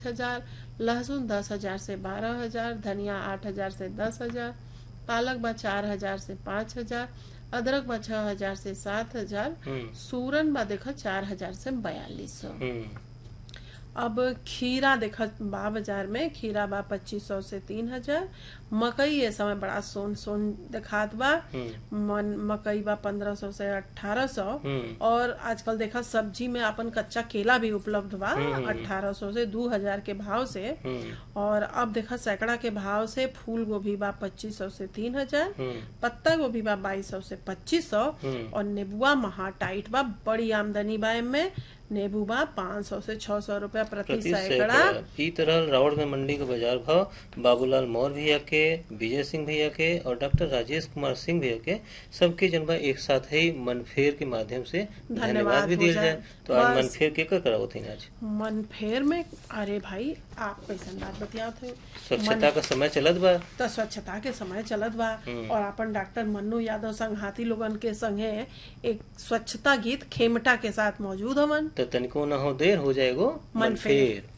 हजार लहसुन दस हजार से बारह हजार धनिया आठ हजार से दस हजार पालक बा चार हजार से पाँच हजार अदरक बा छह हजार से सात हजार हम्म सूरन बा देखा चार हजार से बयालीस सौ हम्म अब खीरा देखा बा बाजार में खीरा बा पच्चीस सौ से तीन हजार मकई ये समय बड़ा सोन सोन दिखात बा हम्म मन मकई बा पंद्रह सौ से अठारह सौ हम्म और आजकल देखा सब्जी में अपन कच्चा केला भी उपलब्ध बा हम्म। अठारह सौ से दो हजार के भाव से हम्म और अब देखा सैकड़ा के भाव से फूल गोभी बा पच्चीस सौ से तीन हजार हम्म पत्ता गोभी बा बाईस सौ से पच्चीस सौ हम्म। और नेबुआ महा टाइट बा बड़ी आमदनी बा में नेबू बा पाँच सौ से छह सौ रूपया प्रति प्रति सैकड़ा सैकड़ा ई तरह रावण में मंडी के बाजार भाव बाबूलाल मौर्य भैया के विजय सिंह भैया के और डॉक्टर राजेश कुमार सिंह भैया के सबके जनबा एक साथ ही मनफेर के माध्यम से धन्यवाद धन्यवाद भी हो दिया जाए। जाए तो आज बस। मनफेर के कर कराओ थे आज मन फेर में अरे भाई आप कैसन बात बतियात थे स्वच्छता का समय चलत बा तो स्वच्छता के समय चलत बा और अपन डॉक्टर मन्नू यादव संग हाथी लोगन के संगे एक स्वच्छता गीत खेमटा के साथ मौजूद हवन तो तनिको न हो देर हो जाएगो मनफेर। मनफेर